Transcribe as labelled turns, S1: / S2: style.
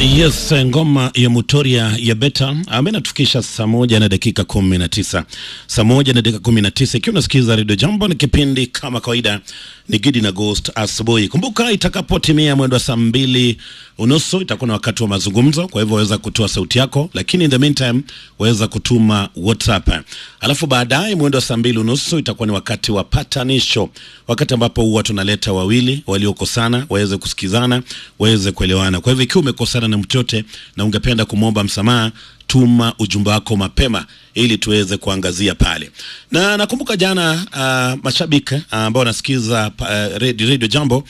S1: Yes, ngoma ya Mutoria ya Beta ambayo inatufikisha saa moja na dakika kumi na tisa saa moja na dakika kumi na tisa ikiwa unasikiza redio Jambo. Ni kipindi kama kawaida, ni Gidi na Ghost asubuhi. Kumbuka itakapotimia mwendo wa saa mbili unusu itakuwa na wakati wa mazungumzo, kwa hivyo waweza kutoa sauti yako, lakini in the meantime waweza kutuma WhatsApp. Alafu baadaye mwendo wa saa mbili unusu itakuwa ni wakati wa patanisho, wakati ambapo huwa tunaleta wawili waliokosana waweze kusikizana, waweze kuelewana. Kwa hivyo ikiwa umekosana na mtu yote na ungependa kumwomba msamaha tuma ujumbe wako mapema ili tuweze kuangazia pale. Na nakumbuka jana uh, mashabiki uh, ambao wanasikiza uh, radio, radio Jambo